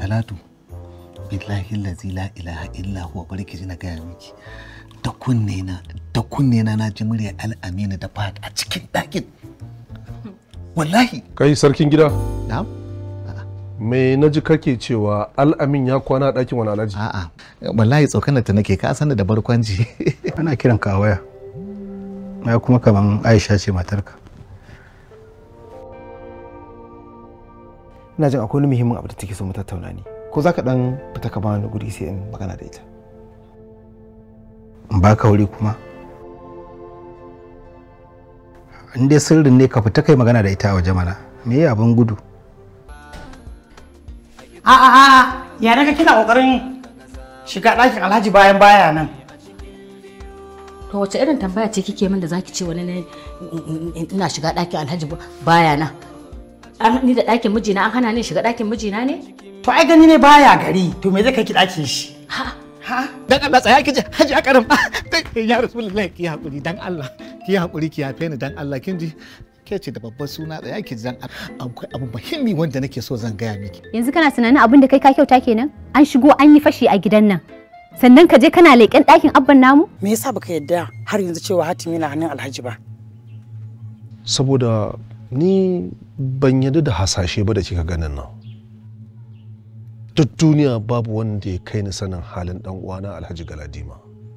talatu billahi lazi la ilaha illa huwa barki ji na gaya miki da kunne na da kunne na na ji murya al'amina da fat a cikin ɗakin wallahi kai sarkin gida na'am me na ji kake cewa al'amin ya kwana a ɗakin wani alhaji a'a wallahi tsokanar ta nake ka sani da barkwanci ana kiran ka a waya ya kuma kaman aisha ce matarka ina jin akwai wani muhimmin abu da take so mu tattauna ne ko za ka dan fita ka bani guri sai in magana da ita in ba ka wuri kuma in dai sirrin ne ka fita kai magana da ita a waje mana me ya abin gudu a a a ya naga kina kokarin shiga ɗakin alhaji bayan baya nan To wace irin tambaya ce kike min da zaki ce wani ne ina shiga ɗakin Alhaji baya na? An ni da ɗakin mijina an hana ni shiga ɗakin mijina ne? to ai gani ne baya gari to me zai kai ki ɗakin shi Ha, ha dan Allah tsaya ki ji haji a karin ya rasulullahi ki hakuri dan Allah ki hakuri ki yafe ni dan Allah kin ji ke ce da babban suna tsaya ki ji dan Allah akwai abu muhimmi wanda nake so zan gaya miki Yanzu kana tunanin abin da kai ka kyauta kenan? An shigo an yi fashi a gidan nan. Sannan ka je kana leƙen ɗakin abban namu? me yasa baka yadda har yanzu cewa hatimi na hannun alhaji ba saboda ni ban yadda da hasashe ba da kika ganin nan duk duniya babu wanda ya kai ni sanin halin dan uwana alhaji galadima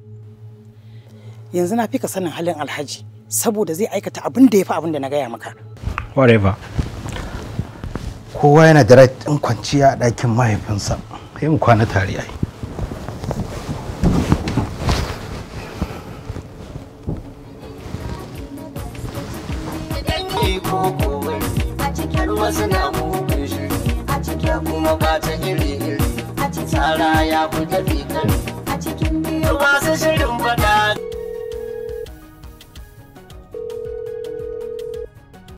yanzu na fi ka sanin halin alhaji saboda zai aikata abin da ya fi abin da na gaya maka whatever kowa yana da right ɗin kwanciya a ɗakin mahaifinsa sai mu kwana tare ai dangi ko kowai a cikin wasu na mugun shiri a cikin kuma ba ta iri iri a cikin tsara ya fi tafi kari a cikin biyu ba